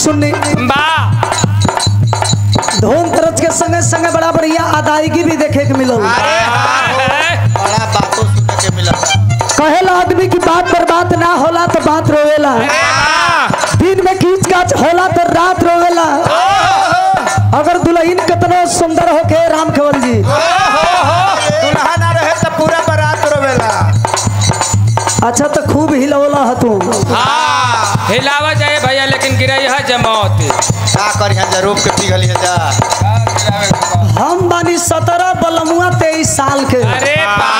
सुननी बा धूम तरज के संगे संगे बड़ा बढ़िया अदायगी भी देखे के मिलल अरे हाँ बड़ा बातों सुनने के मिला कहेला आदमी की बात पर बात ना होला तो बात रोवेला दिन में खींच काच होला तो रात रोवेला अगर दुल्हन कितनो सुंदर होके राम केवल जी दुल्हा ना रहे तो पूरा बारात रोवेला अच्छा तो खूब हिलौला ह तू हाँ हिलावा जाए भैया लेकिन गिरई है जमौत का करी है रूप के पिघली है जा हम बानी सत्रह बलमुआ तेईस साल के अरे बा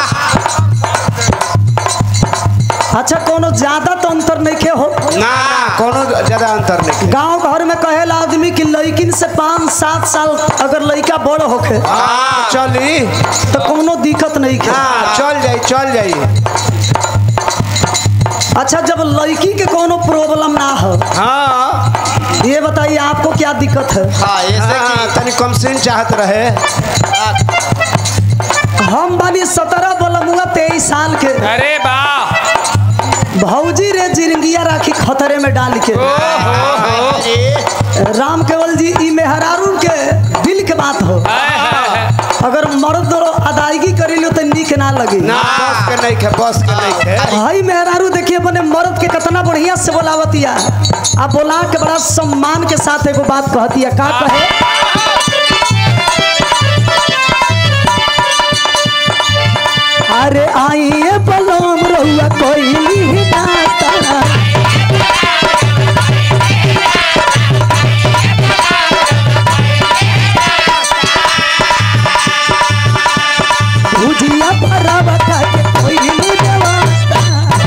अच्छा कोनो ज्यादा तो अंतर नहीं के हो ना ना कोनो ज्यादा अंतर नहीं गांव घर में कहेला आदमी कि लड़किन से पाँच सात साल अगर लड़का बड़ होखे हाँ चली तो कोनो दिक्कत नहीं के हाँ चल जाई चल जाई अच्छा जब लड़की के कोनो प्रॉब्लम ना हो हाँ ये बताइए आपको क्या दिक्कत है हाँ ऐसे की तनी कम सीन चाहत रहे हम बानी सत्रह बलमुआ तेईस साल के अरे बा भौजी रे जिंदगिया राखी खतरे में डाल के राम केवल जी ई मेहरारू के दिल के बात हो हाय, हाय, हाय। अगर मर्द अदायगी करेलो तो निक ना लगे ना बस के नहीं खे बस के नहीं खे भाई मेहरारू देखिए अपने मर्द के कितना बढ़िया से बोलावतिया आ बोला के बड़ा सम्मान के साथ एगो बात कहतिया का कहे अरे आइए बलम रहुआ कोई नाता भुजिया भरावा खाके कोई व्यवस्था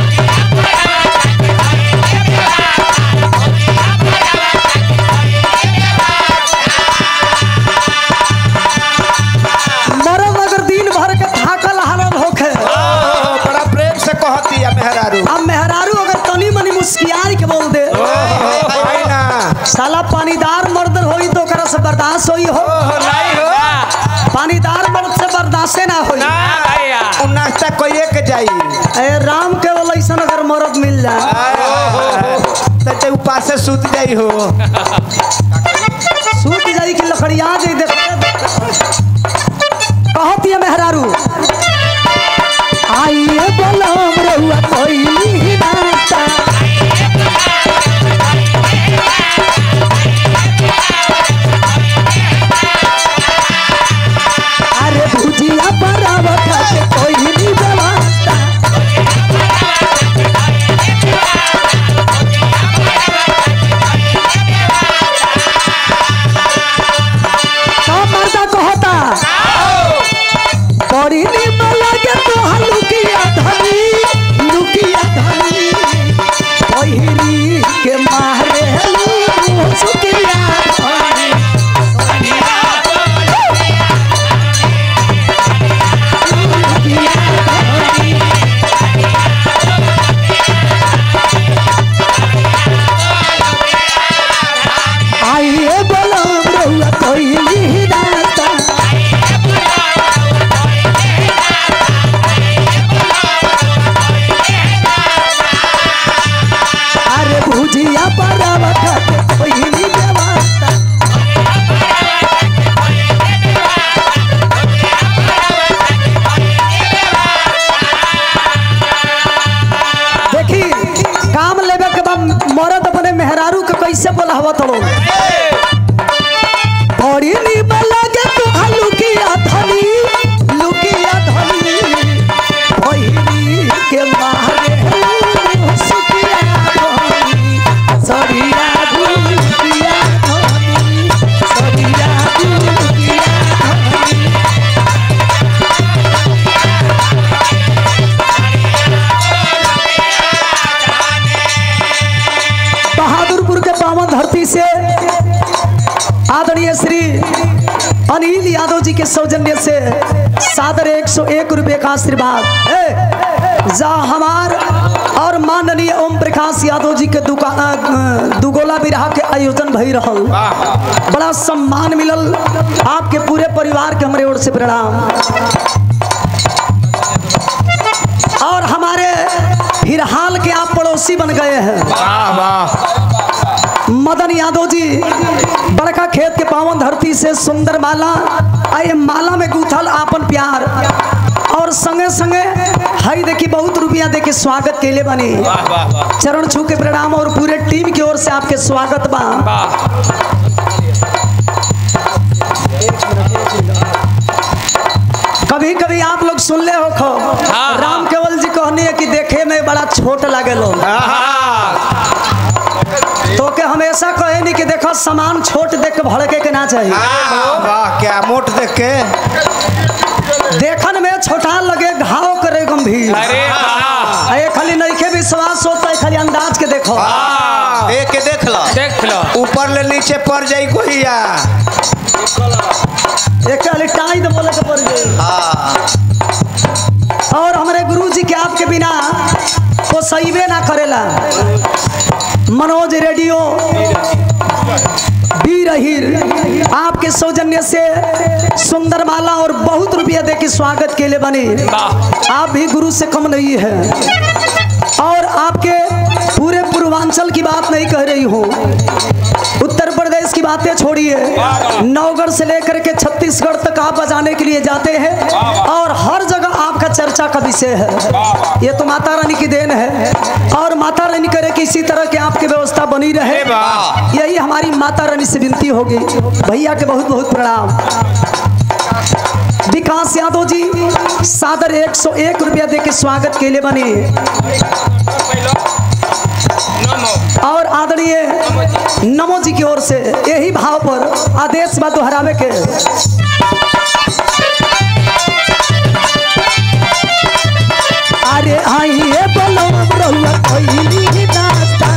मरम अगर दिन भर के थाकल हारल होखे ओह, बड़ा प्रेम से कहती है मेहरारू अब मेहरारू अगर तनी मनी मुस्कियाई के बोल दे भाई ना साला पानीदार मर्द होई तो ओकरा से बर्दाश्त होई हो नहीं हो पानीदार मर्द से बर्दाश्त ना होई ना भैया उ नाश्ता कइए के जाई ए राम के बोल ऐसा अगर मर्द मिल जाए तो ते उपासे सूत जाई हो सूत जाई कि लकड़िया दे दे कहती है मेहरारू आइए बोलम रहुआ कोई नाता अरे भुजिया बराबर खाके कोई नहीं व्यवस्था का मर्दा कहता बड़ी निमन लगे तो लुकिया धनी लुकिया धनी पहिरी के मारे लू सुकिया धनी लुकिया धनी आइए बोलो रहुआ कोई नहीं दाता अरे भुजिया परावा खाते कोई नहीं व्यवस्था देखी काम लेवे के बाद मरद अपने मेहरारू के कैसे बोलावत हो बड़ी निमन लगे तो लुकिया धनी लुकिया धनी पहिरी के मारे सुकिया धनी सरिया दुकिया धनी सरिया दुकिया धनी बहादुरपुर के पावन धरती से आदरणीय श्री अनिल यादव जी के सौजन्य से सादर एक सौ एक रुपये का आशीर्वाद ए, जा हमार और माननीय ओम प्रकाश यादव जी के दुकान दुगोला बिरहा के आयोजन भई रहल बड़ा सम्मान मिलल आपके पूरे परिवार के हमारे ओर से प्रणाम और हमारे फिलहाल के आप पड़ोसी बन गए हैं वाह वाह मदन यादव जी बड़का खेत के पावन धरती से सुंदर माला आ ये माला में गूथल आपन प्यार और संगे संगे हई देखी बहुत रुपया दे के स्वागत केले बनी वाह वाह वाह चरण छू के प्रणाम और पूरे टीम की ओर से आपके स्वागत बा वाह कभी कभी आप लोग सुन ले हो खो हाँ। राम केवल जी कहनी है कि देखे में बड़ा छोट लगे लो तो के हमेशा कहे नहीं कि देखो सामान छोट देख के भड़के के ना चाहिए वाह वाह क्या मोट देख के देखन में छोटा लगे घाव करे गंभीर अरे वाह आ ये खाली नइखे विश्वास होता है खाली अंदाज के देखो देख के देख लो देख लो ऊपर ले नीचे पड़ जाई गोहिया एक खाली टाइट बोले के पड़ गई हाँ और हमारे गुरु जी के आपके बिना को सहीबे ना करेला मनोज रेडियो वीर हीर आपके सौजन्य से सुंदर माला और बहुत रुपया दे के स्वागत के लिए बने वाह आप भी गुरु से कम नहीं है और आपके पूरे पूर्वांचल की बात नहीं कह रही हूँ उत्तर प्रदेश की बातें छोड़िए नवगढ़ से लेकर के छत्तीसगढ़ तक आप बजाने के लिए जाते हैं और हर जगह आपका चर्चा का विषय है ये तो माता रानी की देन है और माता रानी करे कि इसी तरह की आपकी व्यवस्था बनी रहे वाह। यही हमारी माता रानी से विनती होगी भैया के बहुत बहुत प्रणाम विकास यादव जी सादर 101 रुपया दे के स्वागत के लिए बने नमो और आदरणीय नमो जी की ओर से यही भाव पर आदेश बा दोहरावे के अरे आइए बोलो रहुआ कोई नाश्ता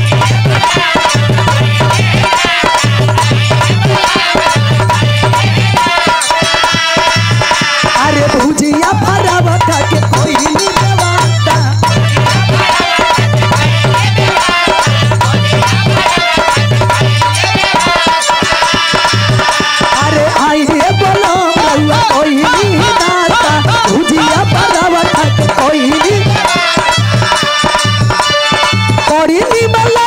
अरे भुजिया भरावा के कोई व्यवस्था अरे आई रे बोलो रउआ कोई नहीं नाता भुजिया बराबर तक कोई नहीं कोड़ी नहीं बोलो